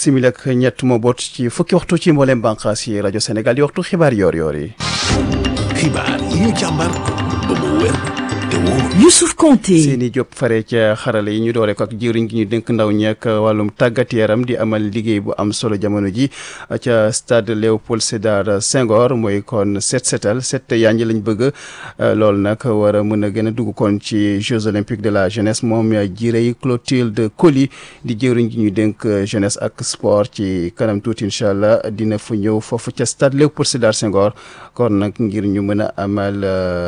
simili ak ñett moo boot ci fukki waxtu ci mboolem bànqaas yi rajo Sénégal di waxtu xibaar yoor-yoor yi. xibaar yi ñu càmbar ba mu wér te wóor. Youssouf Konté Seyni Diop fare ca xarale yi ñu doore ko ak jëwriñ gi ñu dénk ndaw ñi ak wàllum tàggat yaram di amal liggéey bu am solo jamono ji ca stade Léopold Sédar Senghor mooy kon set setal set yaa ngi lañ bëgg loolu nag war a mën a gën a dugg kon ci Jeux olympiques de la jeunesse moom jirey Clotilde Coly di jëwriñ gi ñu dénk jeunesse ak sport ci kanam tuuti incha allah dina fa ñëw foofu ca stade Léopold Sédar Senghor kon nag ngir ñu mën a amal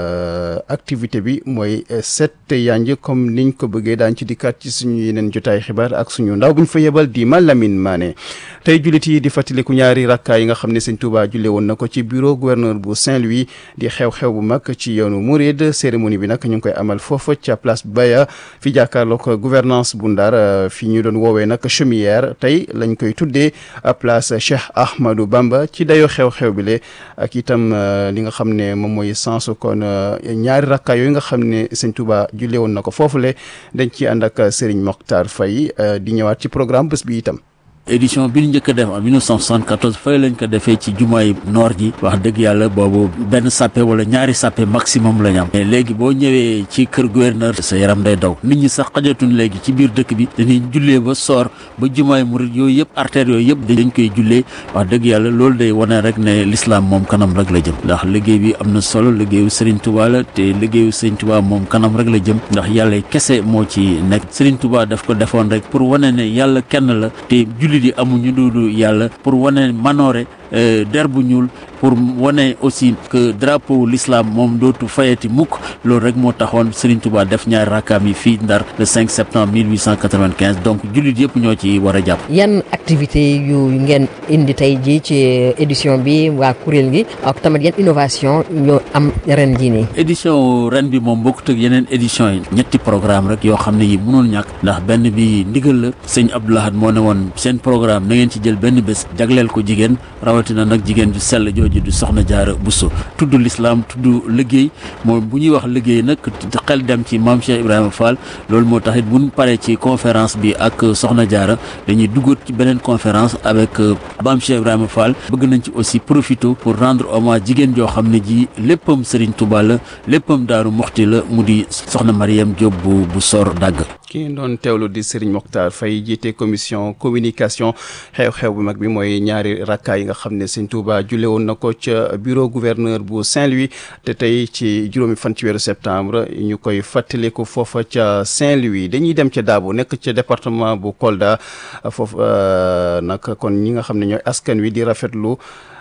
activité bi mooy set yanj comme niñ ko bëggee daañ ci dikkaat ci suñu yeneen jotaay xibaar ak suñu ndaw bu ñu fa yebal di Malamine Mané tey jullit yi di fàttaliku ñaari rakkaa yi nga xam ne sëñ Touba julle woon na ko ci bureau gouverneur bu Saint-Louis di xew-xew bu mag ci yoonu Mouride cérémonie bi nag ñu ngi koy amal foofa ca place Baya fi jàkkaarloog gouvernance bu Ndar fi ñu doon woowee nag chaumière tey lañ koy tuddee place Cheikh Ahmadou Bamba ci dayoo xew-xew bi le ak itam li nga xam ne moom mooy sensu kon ñaari rakkaa yooyu nga xam ne sëñ Touba julle woon na ko foofule dañ ci ànd ak Serigne Mokhtar Faye di ñëwaat ci programme bés bi itam. édition bi ñu njëkk a def en 1974 fay lañ ko defee ci jumaay noor ji wax dëgg yàlla boobu benn sàppe wala ñaari sàppe maximum la ñu am mais léegi boo ñëwee ci kër gouverneur sa yaram day daw nit ñi sax xajatuñ léegi ci biir dëkk bi dañuy jullee ba soor ba jumaay murid yooyu yëpp artères yooyu yëpp dañ koy jullee wax dëgg yàlla loolu day wane rek ne l'islam moom kanam rek la jëm ndax liggéey bi am na solo liggéeyu Serigne Touba la te liggéeyu Serigne Touba moom kanam rek la jëm ndax yàlla kese moo ci nekk Serigne Touba daf ko defoon rek pour wane ne yàlla kenn la te julli di amuñu duudu yàlla pour wane manoore der bu ñuul pour wane aussi que drapeau l'islam moom dootu fayati mukk loolu rek moo taxoon Serigne Touba def ñaari rakkaam yi fii Ndar le 5 septembre 1895 donc jullit yëpp ñoo ci war a jàpp. yan activité yu ngeen indi tey jii ci édition bi waa kuréel gi ak tamit yan innovation ñoo am ren jii nii. édition ren bi moom bokkut ak yeneen édition yi ñetti programme rek yoo xam ne yi mënul ñàkk ndax benn bi ndigal la sëñ Abdoulahad moo ne woon seen programme na ngeen ci jël benn bés jagleel ko jigéen rawatina nag jigéen ju sell jooju du soxna jaara Bousso tudd l'islam tudd liggéey moom bu ñuy wax liggéey nag xel dem ci maam Cheikh Ibrahima Fall loolu moo tax it bu ñu paree ci conférence bi ak soxna jaara dañuy duggaat ci beneen conférence avec maam Cheikh Ibrahima Fall bëgg nañ ci aussi profiter pour rendre hommage jigéen joo xam ne ji léppam Serigne Touba la léppam Daaru Moxti la mu di soxna Mariam Diop bu bu sor dagg ki doon teewlu di Serigne Mokhtar Faye jiite commission communication xew-xew bu mag bi mooy ñaari rakkaa yi nga xam ne Serigne Touba julle woon na ko ca bureau gouverneur bu Saint-Louis te tey ci juróomi fan ci weeru septembre ñu koy fàttaliku foofa ca Saint-Louis dañuy dem ca Dabo nekk ca département bu Kolda foofu nag kon ñi nga xam ne ñooy askan wi di rafetlu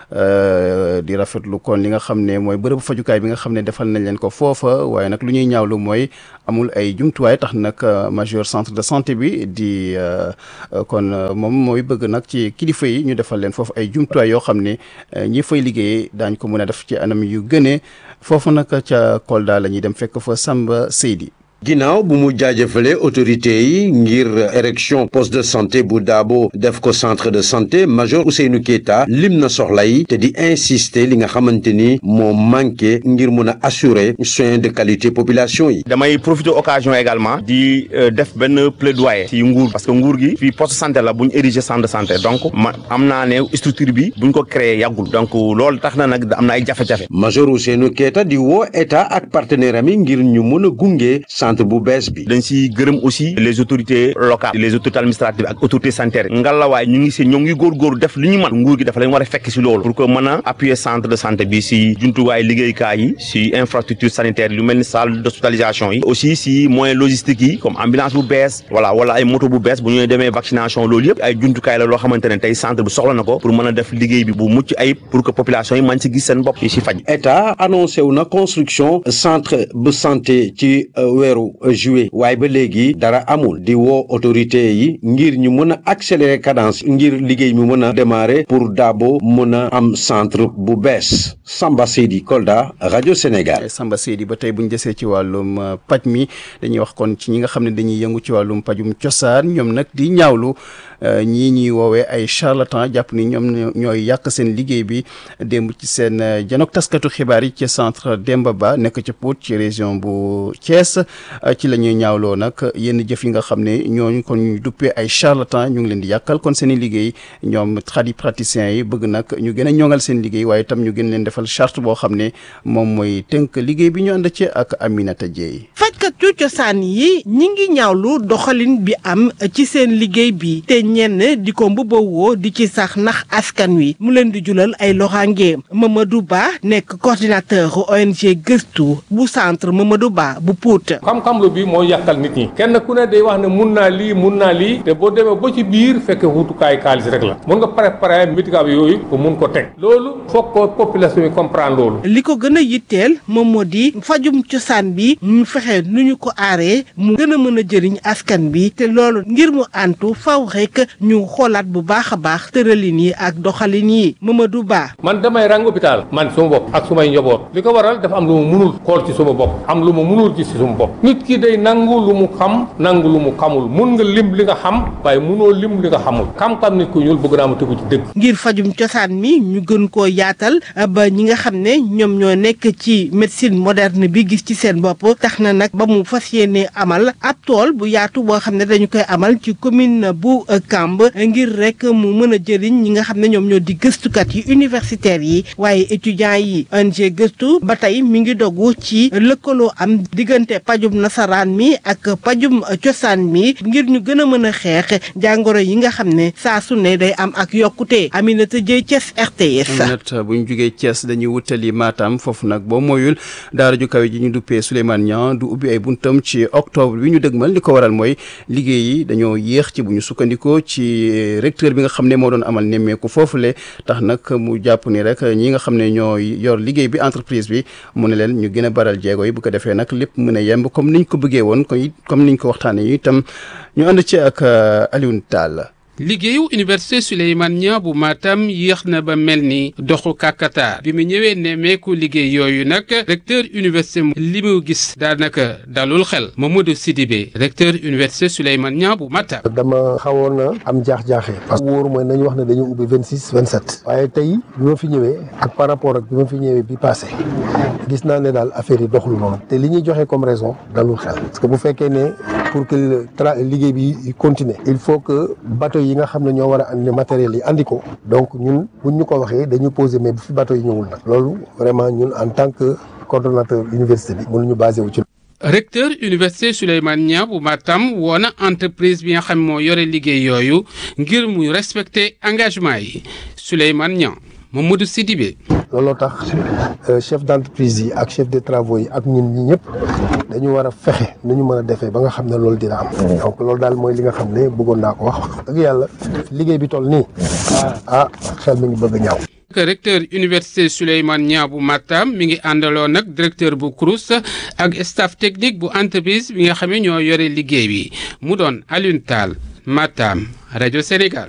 di rafetlu kon li nga xam ne mooy bërëbu fajukaay bi nga xam ne defal nañ leen ko foofa waaye nag lu ñuy ñaawlu mooy amul ay jumtuwaay tax nag major centre de santé bi di kon moom mooy bëgg nag ci kilifa yi ñu defal leen foofu ay jumtuwaay yoo xam ne ñi fay liggéeyee daañ ko mën a def ci anam yu gënee foofu nag ca Kolda la ñuy dem fekk fa Samba Seydi ginnaaw bu mu jaajëfale autorité yi ngir érection poste de santé bu Dabo def ko centre de santé major Ousseynou Keita lim na soxla yi te di insister li nga xamante ni moo manqué ngir mun a assurer soins de qualité population yi. damay profiter occasion également di def benn plaidoyer ci nguur parce que nguur gi fii poste santé la bu ñu ériger centre de santé donc ma am naa ne structure bi bu ñu ko créé yàggul donc loolu tax na nag am na ay jafe-jafe. major Ousseynou Keita di woo état ak partenaire am yi ngir ñu mun a gunge centre bu bees bi. dañ si gërëm aussi les autorités locales les autorités administratives ak autorités sanitaires ngalawaay ñu ngi si ñoo ngi góorgóorlu def li ñu mën nguur gi dafa leen war a fekk si loolu pour que mën a appuyer centre de santé bi si jumtuwaay liggéeykaay yi si infrastructure sanitaire lu mel ni salle d'hospitalisation yi aussi si moyens logistiques yi comme ambulance bu bees voilà wala ay moto bu bees bu ñuy demee vaccination loolu yëpp ay jumtukaay la loo xamante ne tey centre bi soxla na ko pour mën a def liggéey bi bu mucc ayib pour que population yi mën si gis seen bopp yi si faj état annoncé wu na construction centre bu santé ci weeru juillet waaye ba léegi dara amul di woo autorité yi ngir ñu mën a accélérer cadence ngir liggéey mi mën a démarrer pour Dabo mën a am centre bu bees Samba Seydi Kolda rajo Sénégal. Samba Seydi ba tey bu ñu desee ci wàllum paj mi dañuy wax kon ci ñi nga xam ne dañuy yëngu ci wàllum pajum cosaan ñoom nag di ñaawlu ñii ñuy woowee ay charlatan jàpp ni ñoom ñooy yàq seen liggéey bi démb ci seen janook taskatu xibaar yi ci centre Demba Ba nekk ci Pout ci région bu Thiès ci la ñuy ñaawloo nag yenn jëf yi nga xam ne ñooñu kon ñu duppee ay charlatan ñu ngi leen di yàqal kon seen i liggéey ñoom tradipraticiens yi bëgg nag ñu gën a ñoŋal seen liggéey waaye itam ñu gën leen defal charte boo xam ne moom mooy tënk liggéey bi ñu ànd ci ak Aminata Dieye. fajkatu cosaan yi ñi ngi ñaawlu doxalin bi am ci seen liggéey bi te ñenn di ko mbubbawoo di ci sax nax askan wi mu leen di julal ay loraange Mamadou Ba nekk coordinateur ONG gëstu bu centre Mamadou Ba bu Pout. xam-xam lu bi moo yàqal nit ñi kenn ku ne day wax ne mun naa lii mun naa lii te boo demee ba ci biir fekk wutukaay xaalis rek la mun nga préparer médicament yooyu pour mun ko teg loolu foog ko population yi comprendre loolu. li ko gën a yitteel moom moo di fajum cosaan bi ñu fexe nu ñu ko aaree mu gën a mën a jëriñ askan bi te loolu ngir mu antu faw rek ñu xoolaat bu baax a baax tëralin yi ak doxalin yi Mamadou Ba. man damay rang hôpital man suma bopp ak sumay njaboot li ko waral dafa am lu mu munul xool ci suma bopp am lu mu munul gis ci suma bopp nit ki day nangu lu mu xam nangu lu mu xamul mun nga lim li nga xam waaye munoo lim li nga xamul xam-xam nit ku ñuul bëgg naa mu tegu ci dëgg. ngir fajum cosaan mi ñu gën koo yaatal ba ñi nga xam ne ñoom ñoo nekk ci médecine moderne bi gis ci seen bopp tax na nag ba mu fas yéene amal ab tool bu yaatu boo xam ne dañu koy amal ci commune bu Kamb ngir rek mu mën a jëriñ ñi nga xam ne ñoom ñoo di gëstukat yi universitaires yi waaye étudiants yi ONG gëstu ba tey mi ngi dogu ci lëkkaloo am diggante pajum nasaraan mi ak pajum cosaan mi ngir ñu gën a mën a xeex jàngoro yi nga xam ne saa su ne day am ak yokkute Aminata Dieye Thiès RTS. Aminata bu ñu jugee Thiès dañuy wutali Matam foofu nag boo moyul daara ju kawe ji ñu duppee Souleymane Niang du ubbi ay buntam ci octobre bi ñu dëgmal li ko waral mooy liggéey yi dañoo yéex ci bu ñu sukkandikoo ci recteur bi nga xam ne moo doon amal nemmeeku foofule tax nag mu jàpp ni rek ñi nga xam ne ñoo yor liggéey bi entreprise bi mu ne leen ñu gën a baral jéego yi bu ko defee nag lépp mën a yemb comme niñ ko bëggee woon koy comme niñ ko waxtaanee itam ñu ànd ci ak Alioune Tall. liggéeyu université Souleymane Niang bu Matam yéex na ba mel ni doxu kàkkatar bi mu ñëwee nemmeeku liggéey yooyu nag recteur université li mu gis daanaka dalul xel Mamadou Sidibé recteur université Souleymane Niang bu Matam. dama xawoon na am jaax-jaaxe parce que wóoru mooy nañu wax ne dañu ubbi vingt six vingt sept waaye tey bi ma fi ñëwee ak par rapport ak bi ma fi ñëwee bi passé gis naa ne daal affaire yi doxul noonu te li ñuy joxe comme raison dalul xel parce que bu fekkee ne pour que tra liggéey bi continuer il faut que bateau yi nga xam ne ñoo war a andi matériel yi andi ko donc ñun buñ ñu ko waxee dañu poser mais bu fi bateau yi ñëwul nag loolu vraiment ñun en tant que coordonnateur université bi mënuñu basé wu ci recteur université Souleymane Niang bu Matam woo na entreprise bi nga xam moo yore liggéey yooyu ngir mu respecter engagement yi Souleymane Niang Mamadou Sidibé looloo tax chef d'entreprise yi ak chef de travaux yi ak ñun ñi ñëpp dañu war a fexe nu ñu mën a defee ba nga xam ne loolu dina am donc loolu daal mooy li nga xam ne bëggoon naa ko wax dëgg yàlla liggéey bi toll nii ah xel mi ngi bëgg ñaaw recteur université Souleymane Niang bu Matam mi ngi àndaloo nag directeur bu CROUS ak staff technique bu entreprise bi nga xam ne ñoo yore liggéey bi mu doon Alioune Tall Matam rajo Sénégal